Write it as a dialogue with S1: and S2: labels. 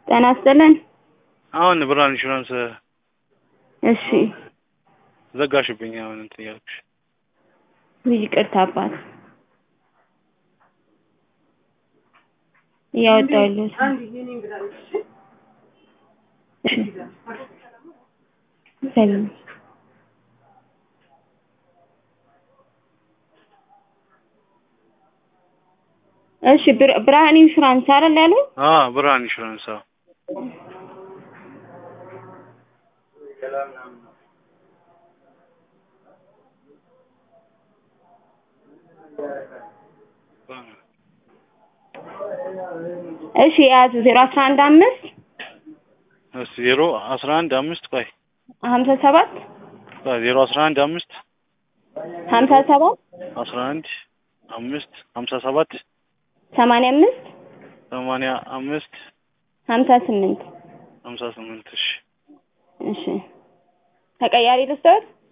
S1: ጤና ይስጥልን።
S2: አሁን ብርሃን ኢንሹራንስ
S1: እሺ
S2: ዘጋሽብኝ። አሁን እንትን እያልኩሽ
S1: ይቅርታ አባት እያወጣሁ ያለሁት እሺ ሰላም እሺ ብር- ብርሃን ኢንሹራንስ አይደል ያሉኝ?
S2: አ ብርሃን ኢንሹራንስ አዎ።
S1: እሺ የያዙ ዜሮ አስራ አንድ አምስት
S2: እሺ ዜሮ አስራ አንድ አምስት ቆይ
S1: ሀምሳ ሰባት
S2: ቆይ ዜሮ አስራ አንድ አምስት
S1: ሀምሳ ሰባት
S2: አስራ አንድ አምስት ሀምሳ ሰባት
S1: ሰማንያ አምስት
S2: ሰማንያ አምስት
S1: ሀምሳ ስምንት
S2: ሀምሳ ስምንት እሺ
S1: እሺ ተቀያሪ ልስጥዎት?